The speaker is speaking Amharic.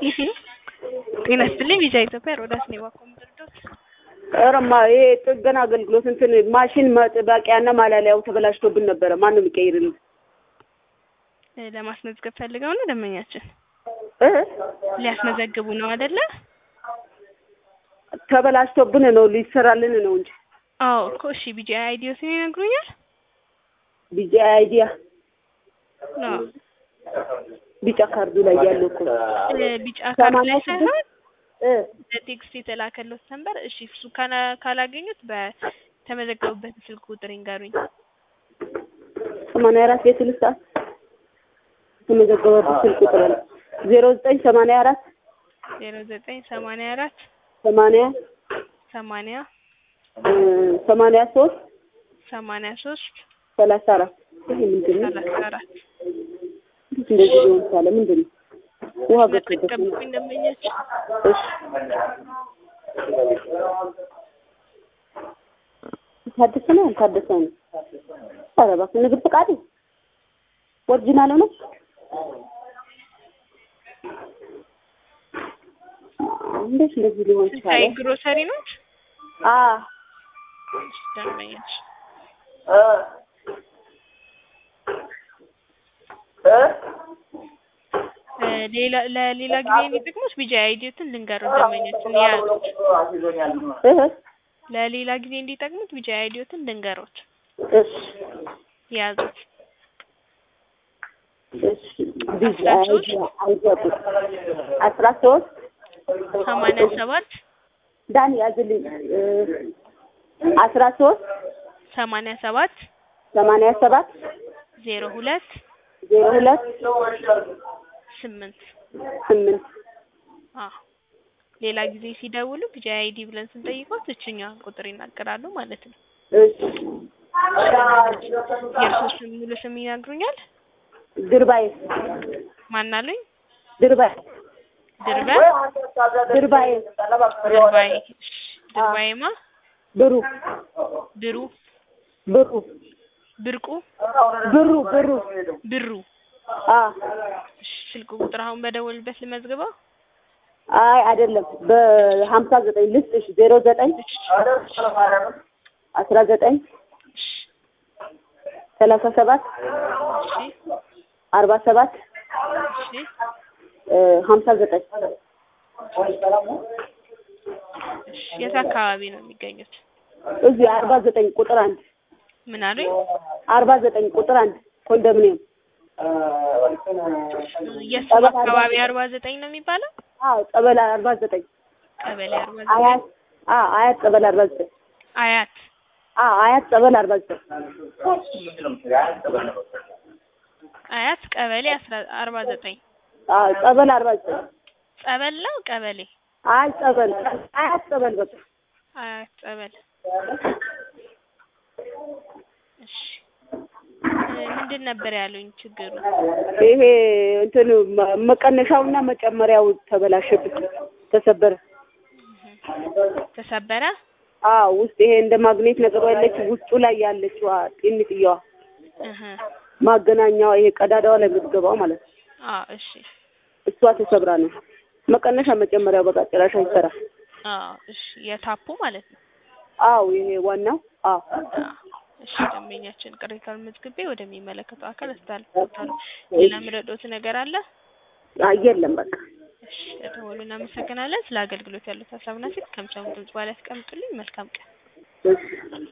ጤና ይስጥልኝ ቪዛ ኢትዮጵያ ሮዳስ ኔባ ኮምፒውተር ኧረማ ይሄ ጥገና አገልግሎት እንትን ማሽን መጥባቂያና ማላሊያው ተበላሽቶብን ነበረ። ማን ነው የሚቀይርልን? ለማስመዝገብ ፈልገው ነው ደንበኛችን እ ሊያስመዘግቡ ነው አይደለ? ተበላሽቶብን ነው ሊሰራልን ነው እንጂ አዎ እኮ እሺ። ቢጂ አይዲዮ ሲኔ ይነግሩኛል። ቢጂ አይዲያ አዎ ቢጫ ካርዱ ላይ ያለው እኮ ቢጫ ካርድ ላይ ሰማንያ ስድስት ሳይሆን እ በቴክስት የተላከለት ነበር። እሺ እሱ ካላ- ካላገኙት በተመዘገቡበት ስልክ ቁጥር ይንገሩኝ። ሰማንያ አራት የስልሳ የተመዘገበበት ስልክ ቁጥር አለ ዜሮ ዘጠኝ ሰማንያ አራት ዜሮ ዘጠኝ ሰማንያ አራት ሰማንያ ሰማንያ እ ሰማንያ ሶስት ሰማንያ ሶስት ሰላሳ አራት ይሄ ምንድን ነው? ሰላሳ አራት እንዴት እንደዚህ ሊሆን ቻለ? ምንድን ነው? ውሃ ገብቶበት ነው። መጠቀምኩኝ ደንበኛችን እሺ ታደሰ ነው ያልታደሰ ነው? ኧረ እባክህ ንግድ ፈቃድ ኦሪጂናል ነው? እንዴት እንደዚህ ሊሆን ቻለ? ስታይ ግሮሰሪ ነው አ ደንበኛችን እ ሌላ ለሌላ ጊዜ የሚጠቅሙት ቢጂ አይዲዮትን ልንገረው ደንበኛችን ያዙት። እህ ለሌላ ጊዜ እንዲጠቅሙት ቢጂ አይዲዮትን ልንገሮት እሺ ያዙት። እሺ ቢዚ አይዲያ አይዲያ ቁጥር አስራ ሶስት ሰማንያ ሰባት ዳን ያዝልኝ እ አስራ ሶስት ሰማንያ ሰባት ሰማንያ ሰባት ዜሮ ሁለት ዜሮ ሁለት ስምንት ስምንት አዎ ሌላ ጊዜ ሲደውሉ ቢጂ አይዲ ብለን ስንጠይቆት እችኛዋን ቁጥር ይናገራሉ ማለት ነው። እሺ የእርሶ ስም ሙሉ ስም ይነግሩኛል? ድርባይ ማናሉኝ? ድርባይ ድርበ ድርባይ ድርባይ ድርባይማ ብሩ ብሩ ብሩ ብርቁ ብሩ ብሩ ብሩ አ እሺ፣ ስልክ ቁጥር አሁን በደወልበት ልመዝግበው። አይ አይደለም በሀምሳ ዘጠኝ ልስጥሽ ዜሮ ዘጠኝ አስራ ዘጠኝ ሰላሳ ሰባት እሺ አርባ ሰባት እሺ እ ሀምሳ ዘጠኝ እሺ የት አካባቢ ነው የሚገኙት? እዚህ አርባ ዘጠኝ ቁጥር አንድ ምን አሉኝ? አርባ ዘጠኝ ቁጥር አንድ ኮንዶሚኒየም የስም አካባቢ አርባ ዘጠኝ ነው የሚባለው? አዎ ጸበል አርባ ዘጠኝ ቀበሌ አርባ ዘጠኝ አያት አ አያት ጸበል አርባ ዘጠኝ አያት አ አያት ጸበል አርባ ዘጠኝ አያት ቀበሌ አስራ አርባ ዘጠኝ አ ጸበል አርባ ዘጠኝ ጸበል ነው ቀበሌ አይ ጸበል አያት ጸበል በቃ አያት ጸበል እሺ እ ምንድን ነበር ያሉኝ ችግሩ? ይሄ እንትን መ- መቀነሻውና መጨመሪያው ተበላሸብኝ ተሰበረ ተሰበረ? አዎ ውስጥ ይሄ እንደ ማግኔት ነገር ያለች ውስጡ ላይ ያለችዋ ጢንጥየዋ እህ ማገናኛዋ ይሄ ቀዳዳዋ ላይ የምትገባው ማለት ነው አዎ እሺ እሷ ተሰብራ ነው መቀነሻ መጨመሪያው በቃ ጭራሽ አይሰራ አዎ እሺ የታፑ ማለት ነው። አዎ ይሄ ዋናው አዎ አዎ እሺ ደንበኛችን ቅሬታውን መዝግቤ ወደሚመለከተው አካል አስተላልፋለሁ። ሌላ ምረዶት ነገር አለ? አይ የለም በቃ እሺ ለደወሉ እናመሰግናለን። ስለ አገልግሎት ያሉት ሀሳብና ሴት ከምሰሙ ድምጽ በኋላ ያስቀምጡልኝ። መልካም ቀን። እሺ